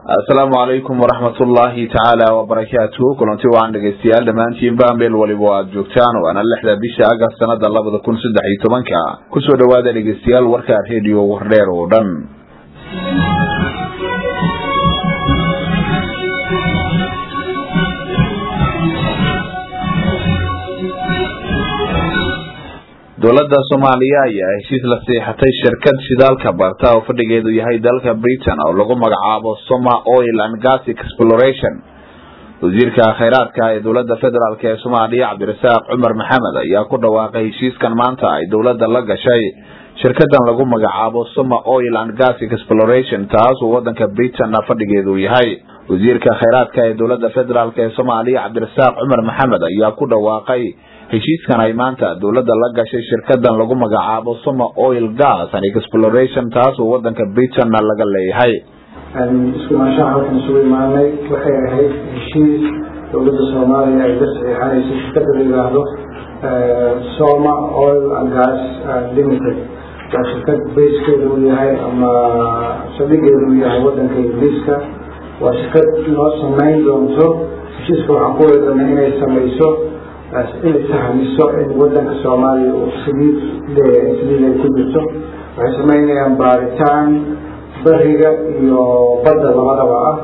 asalaamu calaykum waraxmat ullaahi tacaala wabarakaatuhu kulanti wacan dhegeystayaal dhammaantiinba meel waliba aad joogtaan waana lixda bisha agast sanada labada kun saddex iyo tobanka kusoo dhawaada dhegeystayaal warka redio wardheer oo dhan dowladda soomaaliya ayaa heshiis la siixatay shirkad shidaalka barta oo fadhigeedu yahay dalka britain oo lagu magacaabo soma oil and gas exploration wasiirka kheyraadka ee dowladda federaalk ee soomaaliya cabdirasaaq cumar maxamed ayaa ku dhawaaqay heshiiskan maanta ay dowladda la gashay shirkadan lagu magacaabo soma oil and gas exploration taas oo wadanka britain fadhigeedu yahay wasiirka kheyraadka ee dowladda federaalk ee soomaaliya cabdirasaaq cumar maxamed ayaa ku dhawaaqay heshiiskan ay maanta dowladda la gashay shirkadan lagu magacaabo soma oil gas and exploration taas oo wadanka britain laga leeyahay iskumaanshaha halkan isugu imaanay waxay ahayd heshiis dowladda soomaaliya ay la saxiixanayso shirkada la yidhaahdo soma oil and gas limited waa shirkad bayskeeda uu yahay ama saldhigeeda uu yahay wadanka ingiriiska waa shirkad noo samayn doonto heshiiska waxaan ku weedanay inay samayso inay sahmiso in wadanka soomaaliya uu saliid leeyahay saliid ay ku jirto waxay samaynayaan baaritaan bariga iyo badda labadaba ah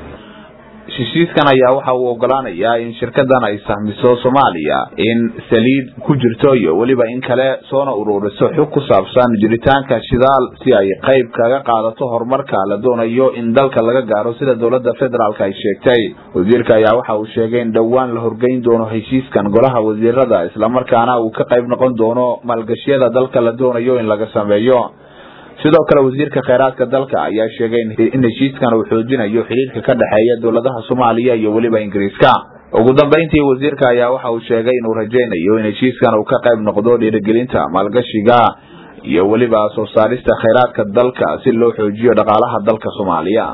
heshiiskan ayaa waxa uu ogolaanayaa in shirkadan ay sahmiso soomaaliya in saliid ku jirto iyo weliba in kale soona ururiso xog ku saabsan jiritaanka shidaal si ay qayb kaga qaadato horumarka la doonayo in dalka laga gaaro sida dowladda federaalk ay sheegtay wasiirka ayaa waxa uu sheegay in dhowaan la horgeyn doono heshiiskan golaha wasiirada islamarkaana uu ka qayb noqon doono maalgashiyada dalka la doonayo in laga sameeyo sidoo kale wasiirka kheyraadka dalka ayaa sheegay in heshiiskan uu xoojinayo xidhiirka ka dhexeeya dowladaha soomaaliya iyo weliba ingiriiska ugu dambeyntii wasiirka ayaa waxa uu sheegay inuu rajaynayo in heshiiskan uu ka qayb noqdo dhiirigelinta maalgashiga iyo weliba soo saarista kheyraadka dalka si loo xoojiyo dhaqaalaha dalka soomaaliya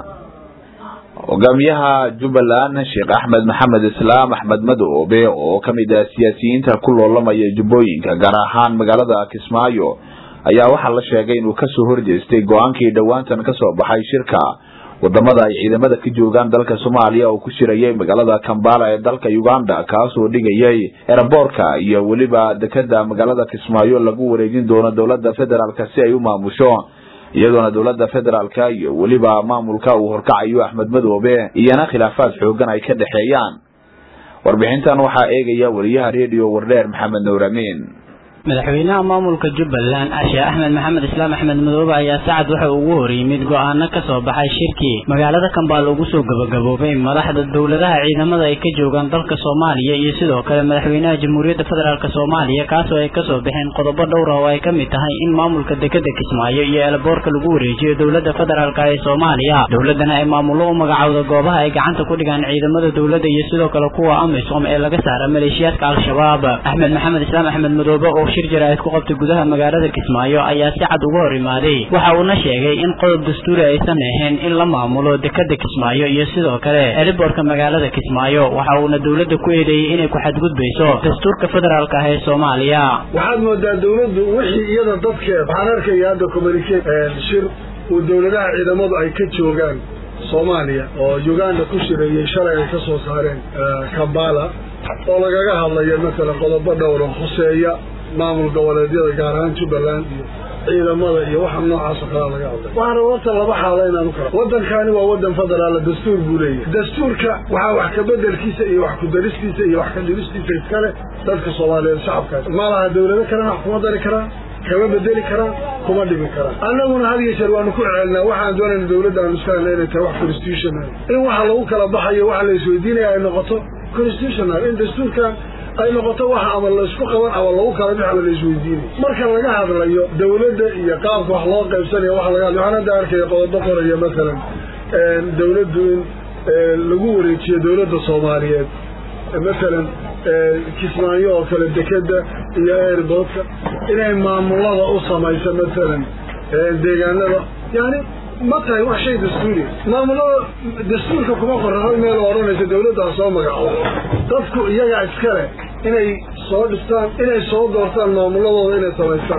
hogaamiyaha jubbaland sheekh axmed maxamed islaam axmed madoobe oo kamid ah siyaasiyiinta ku loolamaya jubbooyinka gaar ahaan magaalada kismaayo ayaa waxaa la sheegay inuu kasoo horjeestay go-aankii dhowaantan kasoo baxay shirka wadamada ay ciidamada ka joogaan dalka soomaaliya oo ku shirayay magaalada kambala ee dalka uganda kaasoo dhigayay eraboorka iyo weliba dekeda magaalada kismaayo lagu wareejin doono dowlada federaalk si ay u maamusho iyadoona dowlada federaalka iyo weliba maamulka uu horkacayo axmed madoobe iyana khilaafaad xoogan ay ka dhexeeyaan warbixintan waxaa eegaya wariyaha redio wardheer maxamed nuur amiin madaxweynaha maamulka jubbaland sheekh axmed maxamed islaam axmed madoobe ayaa sacad waxa ugu horyimid go-aano ka soo baxay shirkii magaalada kambaal ugu soo gabagaboobay madaxda dowladaha ciidamada ay ka joogaan dalka soomaaliya iyo sidoo kale madaxweynaha jamhuuriyadda federaalk soomaaliya kaasoo ay kasoo baxeen qodobo dhowra oo ay ka mid tahay in maamulka dekeda kismaayo iyo eelaboorka lagu wareejiyo dowlada federaalk ee soomaaliya dowladana ay maamullo u magacowda goobaha ay gacanta ku dhigaan ciidamada dowladda iyo sidoo kale kuwa amisom ee laga saara maleeshiyaadka al-shabaab axmed maxamed islaam axmed madoobe oo shir jaraa'id ku qabtay gudaha magaalada kismaayo ayaa si cad uga hor imaaday waxa uuna sheegay in qodob dastuuri aysan ahayn in la maamulo dekeda kismaayo iyo sidoo kale eliboorka magaalada kismaayo waxa uuna dowladda ku eedeeyey inay ku xadgudbayso dastuurka federaalk ah ee soomaaliya waxaad moodaa dowladdu wixii iyada dadkeed waxaan arkaya hadda communicate shir uu dowladaha ciidamadu ay ka joogaan soomaaliya oo uganda ku shireeyey shalay ay ka soo saareen kambala oo lagaga hadlayo masalan qodobo dhowra khuseeya maamul goboleedyada gaar ahaan jubbaland iyo ciidamada iyo waxa noocaas oo kalea laga hadlay waxaana horta laba xaalo inaan u kala waddankani waa waddan federaala dastuur buu leeyahay dastuurka waxaa wax kabeddelkiisa iyo wax kudaristiisa iyo wax ka dhibistiisa iskale dadka soomaaliyeed shacabkaas ma laha dawlado kalena wax kuma dari karaan kama bedeli karaan kuma dhimi karaan annaguna had iyo jeer waanu ku cecelnaa waxaan doonayna dawladda aanu iska hadla inay tahay wax constitutional in waxa lagu kala baxayo waxa la isweydiinaya ay noqoto constitutional in dastuurkan ay noqoto waxa ama laysku qaban ama lagu kala bix ama la isweydiinay marka laga hadlayo dawladda iyo qaabka wax loo qaybsanayo waxa laga hadlayo waxaan hadda arkaya qodobo qoraya masalan dawladdu in lagu wareejiyo dawladda soomaaliyeed masalan kismaayo oo kale dekeda iyo airboodka inay maamulada u samayso masalan deegaanada yani ma tahay wax shay dastuuri maamulada dastuurka kuma qoran hal meel oo odhanaysa dawladdaa soo magacoodo dadku iyagaa iskale inay soo dhistaan inay soo doortaan maamuladooda inay samaystaan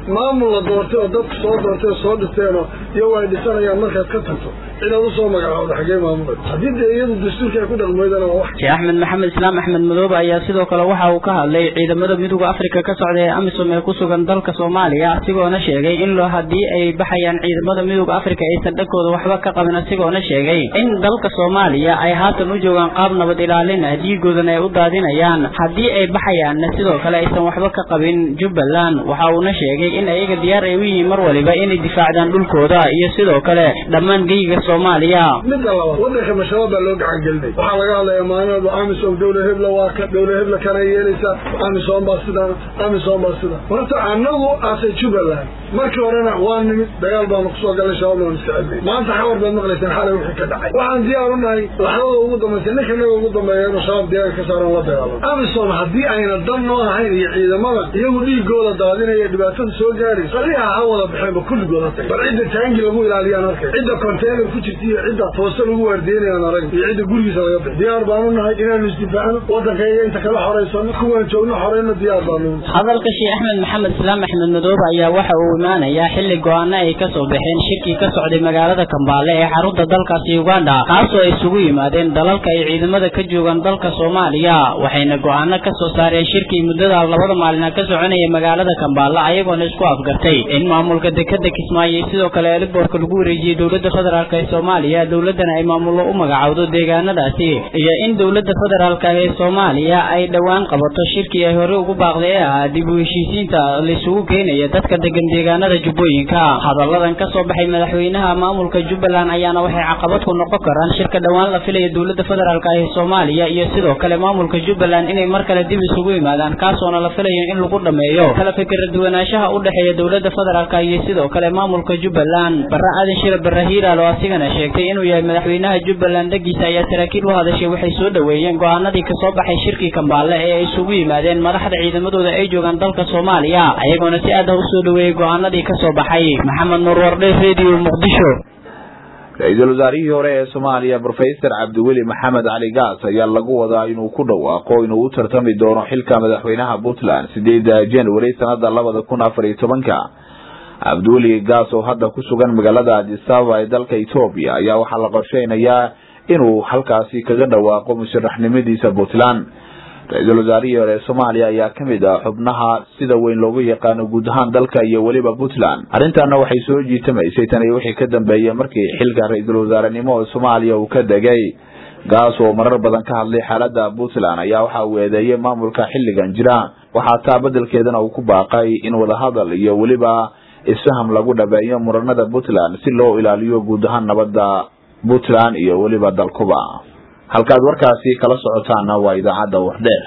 maamul la doortay oo dadku soo doortay oo soo dhisteenoo iyagu ay dhisanayaan markaad ka tagto cidaad usoo magacaawda xaggee maamulay haddii dee iyadu dastuurka ay ku dhaqmeydana waa wax sheekh axmed maxamed islaam axmed madoobe ayaa sidoo kale waxa uu ka hadlay ciidamada midooda afrika ka socda ee amisom ee ku sugan dalka soomaaliya asigoona sheegay in loo haddii ay baxayaan ciidamada midooda afrika aysan dhankooda waxba ka qabin asigoona sheegay in dalka soomaaliya ay haatan u joogaan qaab nabad ilaalin ah dhiigoodana ay u daadinayaan haddii ay baxayaanna sidoo kale aysan waxba ka qabin jubbaland waxa uuna sheegay in ayaga diyaar ay u yihiin mar waliba inay difaacdaan dhulkooda iyo sidoo kale dhammaan geyga soomaaliya midda labaad wadanka mashabaab baa loo gacan gelinay waxaa laga hadlaya maalinoodba amisom dawla hebla waa ka dawla hebla kana yeelaysaa amisom baa sidan amisom baa sidan horta annagu aase jubbaland markii horena waa nimid dagaal baanu kusoo galnay shabaabna waan iska celnay maanta xawar baad maqlaysaan xalay wixii ka dhacay waxaan diyaar u nahay laxdada ugu dambaysa ninka naga ugu dambeeya inuu shabaab diyaar ka saaran la dagaalamo amisom haddii ayna dan noo ahayn iyo ciidamada iyagu dhiigooda daadinaya dhibaatada soo gaaraysa sariixa ha wada baxeenba kulligooda tagay bal cidda taangi lagu ilaaliyaan arkay cidda container ku jirta iyo cidda toosa lagu waardiinayaan arag iyo cidda gurigiisa laga bixi diyaar baanu nahay inaanu isdifaacno waddankayga inta kala xoraysano kuwaan joogno xoreyno diyaar baanu hadalka sheekh axmed maxamed islaam axmed madoobe ayaa waxa uu imaanayaa xilli go-aano ay ka soo baxeen shirkii ka socday magaalada kambaale ee xarunta dalkaasi uganda kaasoo ay isugu yimaadeen dalalka ay ciidamada ka joogaan dalka soomaaliya waxayna go-aano ka soo saareen shirkii muddada labada maalina ka soconaya magaalada kambaale ayagoona isku afgartay in maamulka dekeda kismaayo sidoo kale eliboorka lagu wareejiyey dowladda federaalk ee soomaaliya dowladana ay maamullo u magacowdo deegaanadaasi iyo in dowladda federaalk ee soomaaliya ay dhowaan qabato shirkii ay hore ugu baaqday ee ahaa dib u heshiisiinta laisugu keenaya dadka degan deegaanada jubbooyinka hadalladan ka soo baxay madaxweynaha maamulka jubbaland ayaana waxay caqabad ku noqon karaan shirka dhowaan la filaya dowladda federaalk ee soomaaliya iyo sidoo kale maamulka jubbaland inay mar kale dib isugu yimaadaan kaasoona la filayo in lagu dhameeyo kala fikira duwanaanshaha u dhexeeya dowladda federaalk iyo sidoo kale maamulka jubbaland barre aadan shire barre hiiraal oo asigana sheegtay inuu yahay madaxweynaha jubbaland dhagiisa ayaa saraakiil u hadashay waxay soo dhoweeyeen go-aanadii kasoo baxay shirkii kambaale ee ay isugu yimaadeen madaxda ciidamadooda ay joogaan dalka soomaaliya ayagoona si aad ah usoo dhoweeyey go-aanadii kasoo baxay maxamed nuur wardhe radio muqdisho ra-iisul wasaarihii hore ee soomaaliya brofesor cabdiweli maxamed cali gaas ayaa lagu wadaa inuu ku dhawaaqo inuu u tartami doono xilka madaxweynaha puntland sideeda january sanada labada kun afar iyo tobanka cabdiweli gaas oo hadda ku sugan magaalada adisababa ee dalka etoobiya ayaa waxaa la qorsheynayaa inuu halkaasi kaga dhawaaqo musharaxnimadiisa puntland ra-iisul wasaarihii hore ee soomaaliya ayaa kamid ah xubnaha sida weyn loogu yaqaano guud ahaan dalka iyo weliba puntland arrintaana waxay soo jiitamaysay tan iyo wixii ka dambeeyey markii xilka ra-iisul wasaarenimo ee soomaaliya uu ka degay gaas oo marar badan ka hadlay xaalada puntland ayaa waxa uu eedeeyey maamulka xilligan jira waxaa taa bedelkeedana uu ku baaqay in wadahadal iyo weliba isfaham lagu dhabeeyo muranada puntland si loo ilaaliyo guud ahaan nabadda puntland iyo weliba dalkuba halkaad warkaasi kala socotaana waa idaacadda wardheer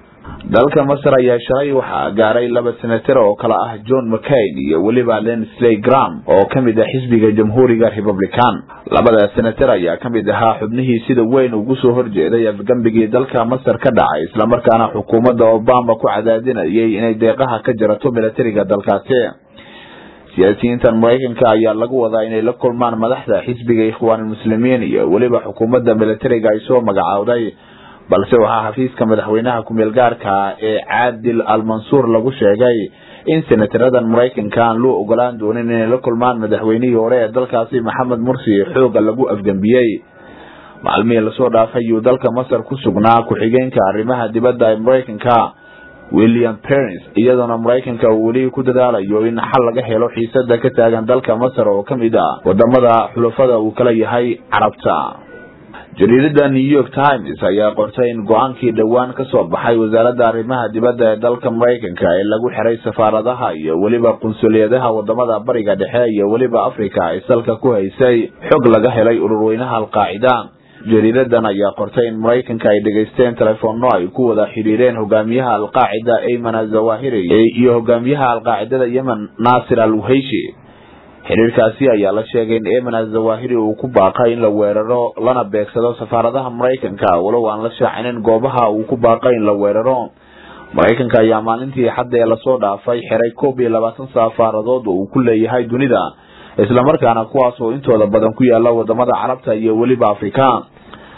dalka masar ayaa shalay waxaa gaaray laba senatar oo kale ah john mccain iyo weliba lensley gram oo kamid ah xisbiga jamhuuriga republican labada senatar ayaa kamid ahaa xubnihii sida weyn ugu soo horjeeday afgambigii dalka masar ka dhacay islamarkaana xukuumadda obama ku cadaadinayay inay deeqaha ka jarato milatariga dalkaasi siyaasiyiintan maraykanka ayaa lagu wadaa inay la kulmaan madaxda xisbiga ikhwaanulmuslimiin iyo weliba xukuumadda milatariga ay soo magacaawday balse waxaa xafiiska madaxweynaha ku-meel gaarka ee caadil al-mansuur lagu sheegay in senataradan maraykanka aan loo ogolaan doonin inay la kulmaan madaxweynihii hore ee dalkaasi maxamed mursi xooga lagu afgambiyey maalmihii lasoo dhaafay ayuu dalka masar ku sugnaa ku-xigeenka arrimaha dibadda ee maraykanka william perens iyadoona maraykanka uu weli ku dadaalayo in xal laga helo xiisada ka taagan dalka masar oo kamid ah wadamada xulafada uu kala yahay carabta jariidada new york times ayaa qortay in go-aankii dhowaan kasoo baxay wasaaradda arrimaha dibadda ee dalka maraykanka ee lagu xiray safaaradaha iyo weliba qunsuliyadaha wadamada bariga dhexe iyo weliba africa ay salka ku haysay xog laga helay ururweynaha alqaacida jariiradan ayaa qortay in maraykanka ay dhegaysteen telefoonno ay ku wada xidhiireen hogaamiyaha alqaacida ayman azawahiri iyo hogaamiyaha alqaacidada yemen naasir al wuheyshi xiriirkaasi ayaa la sheegay in ayman azawahiri uu ku baaqay in la weeraro lana beegsado safaaradaha maraykanka walow aan la shaacinin goobaha uu ku baaqay in la weeraro maraykanka ayaa maalintii xadda ee lasoo dhaafay xiray koob iyo labaatan safaaradood oo uu ku leeyahay dunida islamarkaana kuwaas oo intooda badan ku yaala wadamada carabta iyo weliba afrika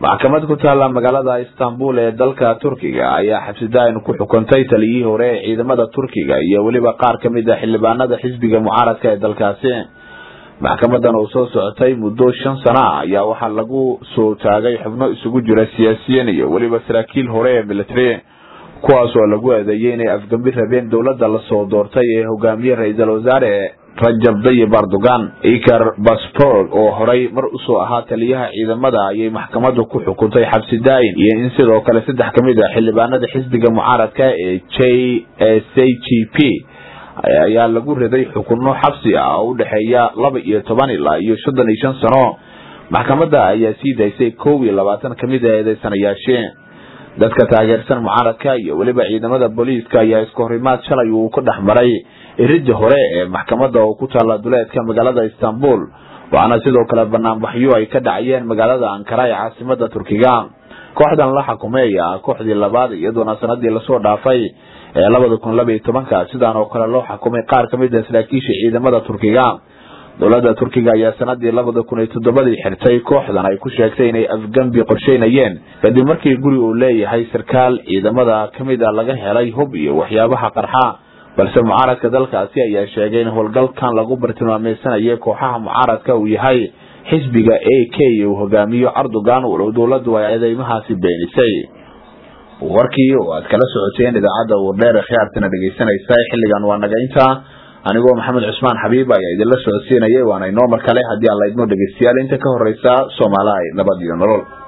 maxkamad ku taalla magaalada istanbul ee dalka turkiga ayaa xabsidaayin ku xukuntay taliyihii hore ee ciidamada turkiga iyo weliba qaar ka mid a xildhibaanada xisbiga mucaaradka ee dalkaasi maxkamadan oo soo socotay muddo shan sano ah ayaa waxaa lagu soo taagay xubno isugu jira siyaasiyiin iyo weliba saraakiil hore ee military kuwaas oo lagu eedeeyey inay afgambi rabeen dowladda lasoo doortay ee hogaamiye ra-iisul wasaare rajab dayib erdogan ikar baspor oo horay mar usoo ahaa taliyaha ciidamada ayay maxkamadu ku xukuntay xabsi daayin iyo in sidoo kale saddex ka mid a xildhibaanada xisbiga mucaaradka ee j c g p ayaa lagu riday xukunno xabsi ah oo udhexeeya laba iyo toban ilaa iyo soddon iyo shan sano maxkamada ayaa sii daysay kow iyo labaatan kamid a eedeysanayaashee dadka taageersan mucaaradka iyo weliba ciidamada booliiska ayaa iska horimaad shalay uu ka dhex maray irida hore ee maxkamada oo ku taalla duleedka magaalada istanbul waxaana sidoo kale banaanbaxyo ay ka dhacayeen magaalada ankara ee caasimada turkiga kooxdan la xukumay ayaa kooxdii labaad iyadoona sanadii lasoo dhaafay ee labada kun laba iyo tobanka sidaan oo kale loo xukumay qaar ka mid a saraakiisha ciidamada turkiga dowladda turkiga ayaa sanadii labada kun iyo toddobadii xirtay kooxdan ay ku sheegtay inay afgambi qorsheynayeen kadib markii guri uu leeyahay sarkaal ciidamada ka mid a laga helay hub iyo waxyaabaha qarxa balse mucaaradka dalkaasi ayaa sheegay in howlgalkan lagu bartilmaameysanayay kooxaha mucaaradka uu yahay xisbiga a k uu hogaamiyo erdogan walow dowladdu ay eedeymahaasi beenisay warkii oo aad kala socoteen idaacadda wardheer ee khiyaartana dhegeysanaysa xilligan waa naga intaa anigoo maxamed cusmaan xabiib ayaa idinla socodsiinayay waana inoo mar kale haddii aan la idmo dhegeystayaal inta ka horeysa soomaaliha nabad iyo nolol